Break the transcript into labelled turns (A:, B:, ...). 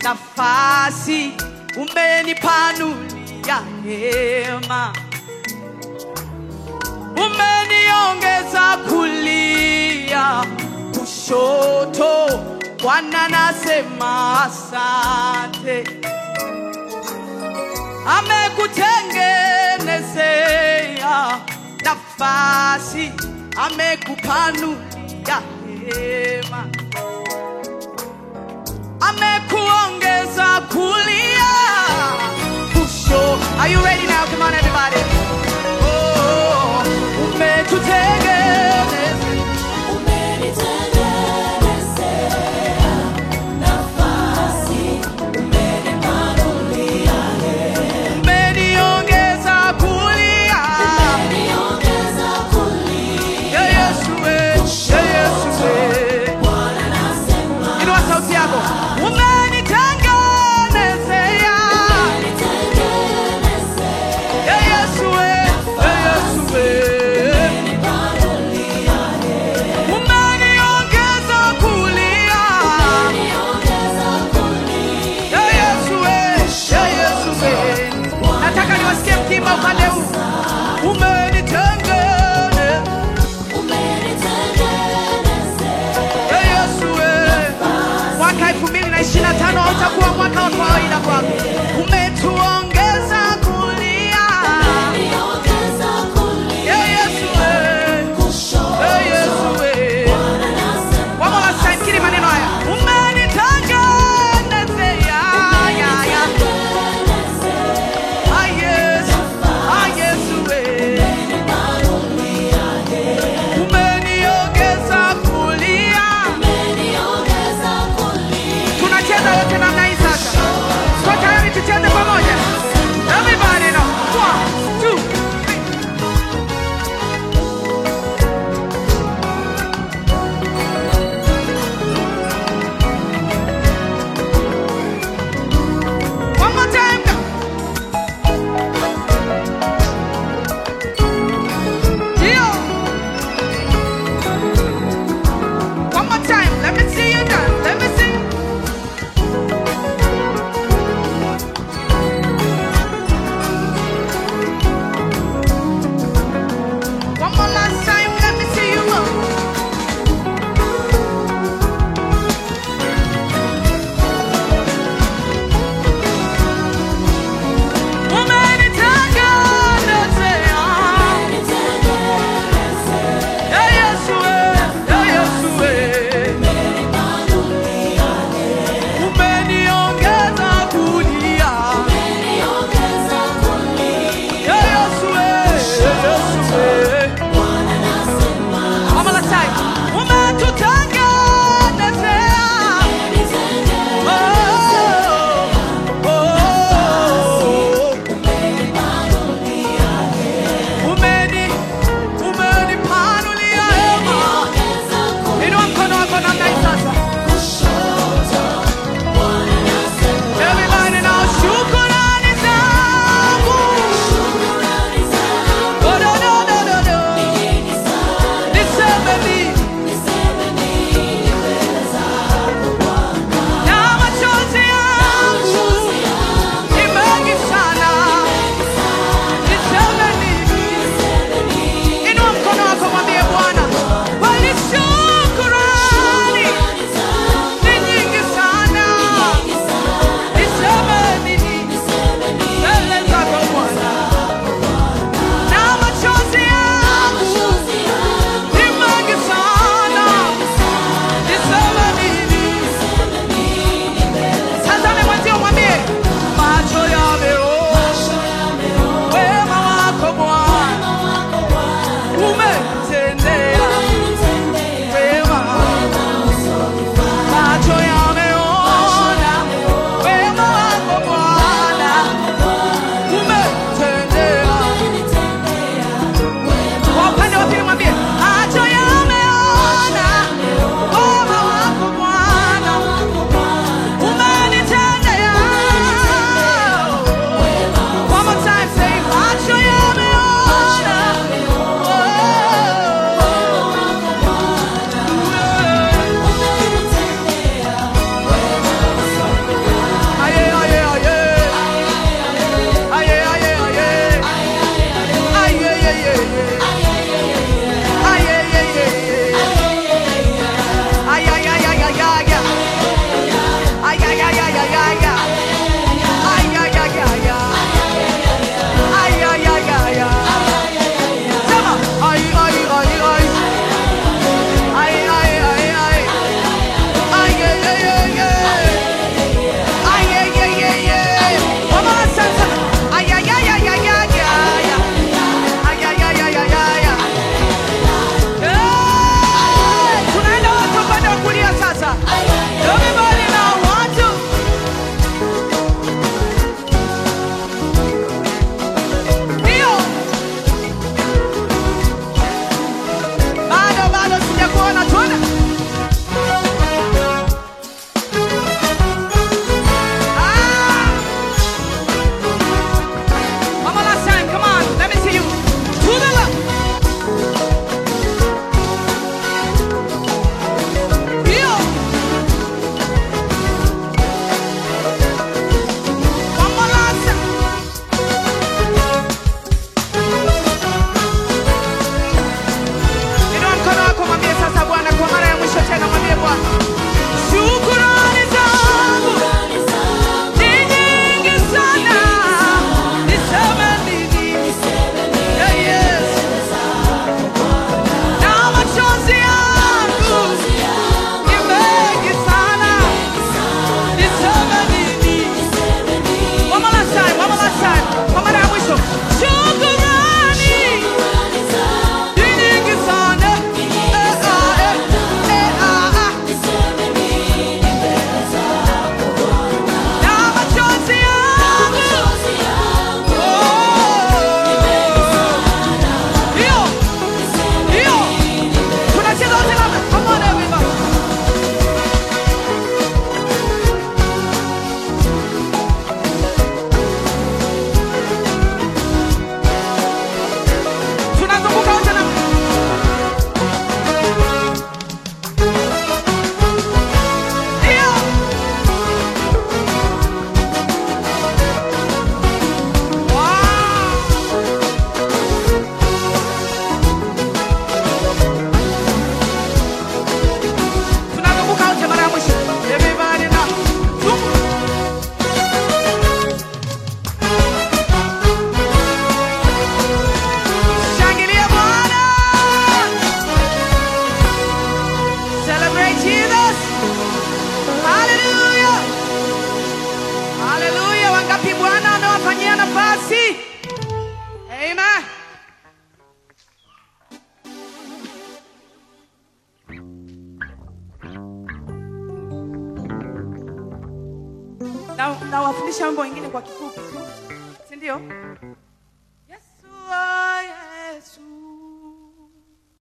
A: nafasi umenipanulia hema umeniongeza kulia kushoto bwana nasema asante amekutengenezea nafasi amekupanulia hema amekuongeza kulia kusho are you ready now come on everybody oh, umetutengeneza umeniongeza kulia ya Yesu we, ya Yesu we. Inua sauti yako. Umenitengenezea. Ya Yesu we, ya Yesu we. Umeniongeza kulia. Ya Yesu we, ya Yesu we. Nataka niwasikie mkimba upande huu. Umenitengeneza. Ya Yesu we. Mwaka 2025 hautakuwa mwaka wa kawaida kwako. Umetuongeza kulia. Ya Yesu we. Ya Yesu we. One more last time, kiri maneno haya. Umenitengenezea. Ya, ya. Ah, Yesu. Ah, Yesu we. Umeniongeza kulia. Tunacheza wote namna hii sasa. Tuko tayari tucheze pamoja. Everybody now. One, two, three. One more time. Dio. One more time. Let me see you dance. Let me see. ay, ay, ay, ay, ay, ay. Ay, ay, ay, ay, ay. Ay, ay, ay, ay, ay. Sema, ay, ay, ay, ay. Ay, ay, ay, ay. Ay, ay, ay, ay, ay. Ay, ay, ay, ay, ay. Vamos a hacer, hacer. Ay, ay, ay, ay, ay, ay, ay. Ay, ay, ay, ay, ay, ay, ay. Eh, tunaenda wote upande wa kulia sasa. Everybody now, one, two. Ndio. Bado, bado sijakuona, tuone. Ah. One more last time, come on, let me see you. To the left. Ndio. One more last time. Inua mkono wako mwambie sasa Bwana kwa mara ya mwisho tena mwambie Bwana. Shukrani zangu ni nyingi sana. Niseme nini? Yeah, yes. Na machozi yangu ni mengi sana. Niseme nini? One more last time, one more last time. Kwa mara ya mwisho. Shukrani ni nyingi sana. Eh, ah, eh, eh, ah, ah. Na machozi yangu. Oh. Hiyo. Hiyo. Tunacheza wote labda. Come on everybody. Tunazunguka wote na Ndio. Wow. Tunazunguka wote mara ya mwisho. Everybody now. Zunguka. Shangilia Bwana. Celebrate Jesus. Hallelujah. Hallelujah. Wangapi Bwana amewafanyia nafasi? Amen. Na nawafundisha mambo mengine kwa kifupi tu. Si ndio?